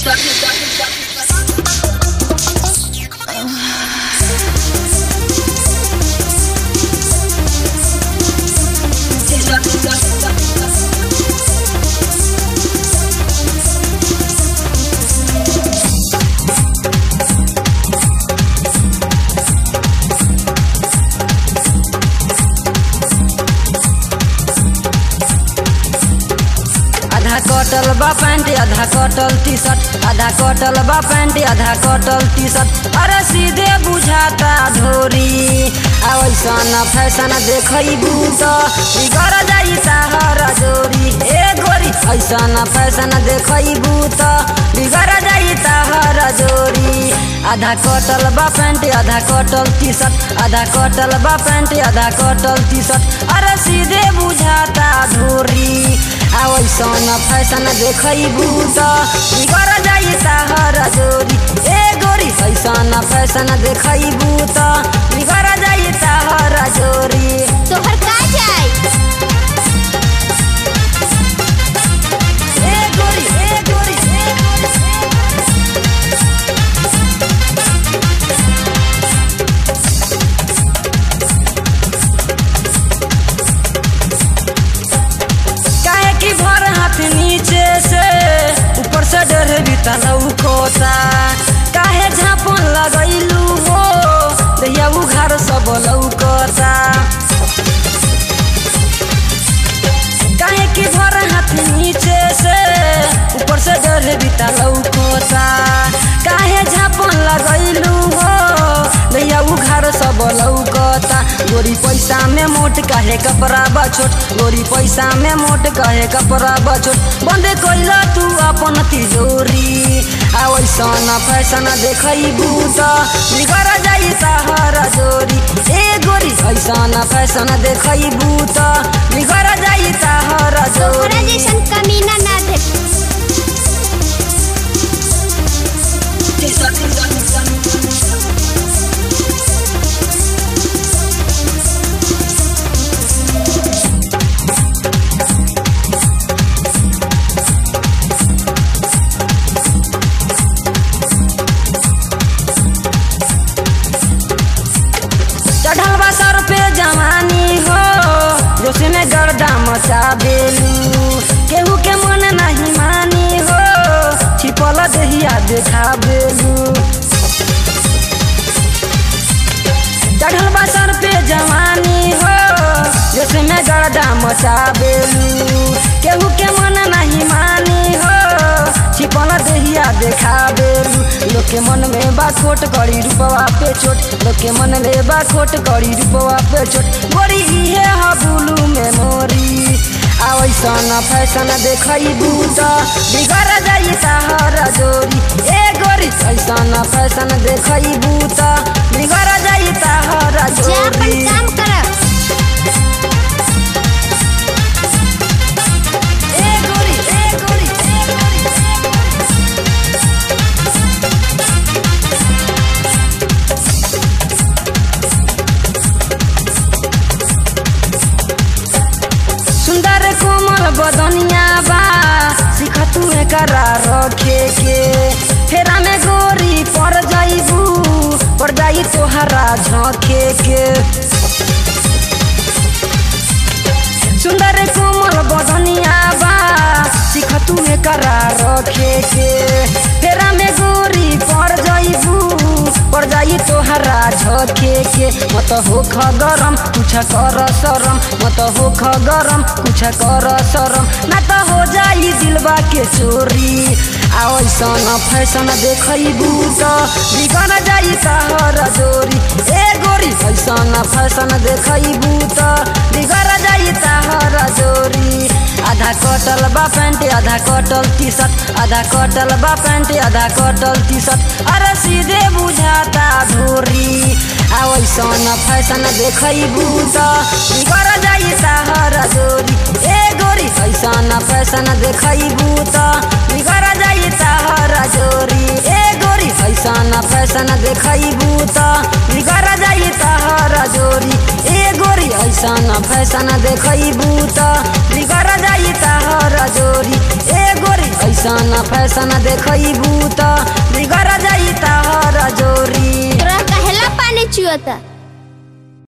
आधा कटल बा पैंट आधा कटल टी शर्ट आधा कटल बा पैंट आधा कटल टी शर्ट अरे सीधे बुझाता ढोरी आ वैसन फैशन देखैबू त बिगड़ जाई ताहर जोरी ए गोरी ऐसन फैशन देखैबू त बिगड़ जाई ताहर जोरी आधा कटल बा पैंट आधा कटल टी शर्ट आधा कटल बा पैंट आधा कटल टी शर्ट अरे सीधे बुझाता ढोरी आ वैसन फैशन देखैबू त बिगड़ जाई ताहर जोरी ए गोरी ऐसन फैशन देखैबू त बिगड़ जाई ताहर जोरी तोहर का जाए ए गोरी ए गोरी ए गोरी काहे की भर हाथ नीचे से ऊपर से डर बीता लौकोता काहे झापन लगैलू हो दैया उघार सब लौकोता काहे की भर हाथ नीचे से ऊपर से डर बीता लौकोता काहे झापन लगैलू हो दैया उघार सब लौकता गोरी पैसा में मोट काहे कपड़ा बछोट गोरी पैसा में मोट काहे कपड़ा बछोट बंद कैल तू अपन तिजोरी आ वैसन फैशन देखैबू त बिगड़ जाई ताहर जोरी ए गोरी ऐसन फैशन देखैबू त बिगड़ जाई ताहर तोहरा जोरी जैसन कमीना ना देख चढ़ल बा सर पे जवानी हो जोश में गर्दा मचा बेलू केहू के मन नहीं मानी हो छिपल दहिया देखा बेलू चढ़ल बा सर पे जवानी हो जोश में गर्दा मचा बेलू केहू के मन नहीं मानी हो छिपल दहिया देखा बेलू लोग के मन में बा खोट करी रूपवा पे चोट लोग के मन में बा खोट करी रूपवा पे चोट गोरी इहे ह बुलू में मोरी आ वैसन फैशन देखैबू त बिगड़ जाई ताहर जोरी ए गोरी ऐसन फैशन देखैबू त बिगड़ जाई ताहर जा अपन जोरी काम कर ए गोरी ए गोरी ए गोरी सुंदर कोमल बदनिया बा सिख तू करा रखे के फेरा में गोरी पड़ जाइबू पड़ जाई तोहरा झोंके के सुंदर कोमल बदनिया बा सिख तू करा रखे के फेरा में गोरी पड़ जाइबू पड़ जाई तोहरा झोंके के मत होख गरम कुछ कर शरम मत होख गरम कुछ कर शरम ना त हो जाई दिलबा के चोरी आ ऐसन फैशन देखैबू त बिगड़ जाई तहर जोरी ए गोरी ऐसन फैशन देखैबू त बिगड़ जाई तहर जोरी आधा कटल बा पैंट आधा कटल टी शर्ट आधा कटल बा पैंट आधा कटल टी शर्ट अरे सीधे बुझाता ढोरी आ वैसन फैशन देखैबू त बिगड़ जाई ताहर जोरी ए गोरी ऐसन फैशन देखैबू त बिगड़ जाई ताहर जोरी ए गोरी ऐसन फैशन देखैबू त बिगड़ जाई ताहर जोरी ए गोरी ऐसन फैशन देखैबू त बिगड़ जाई ताहर जोरी ए गोरी ऐसन फैशन देखबू त बिगड़ जाई तहर जोरी तोरा कहेला पानी चुअता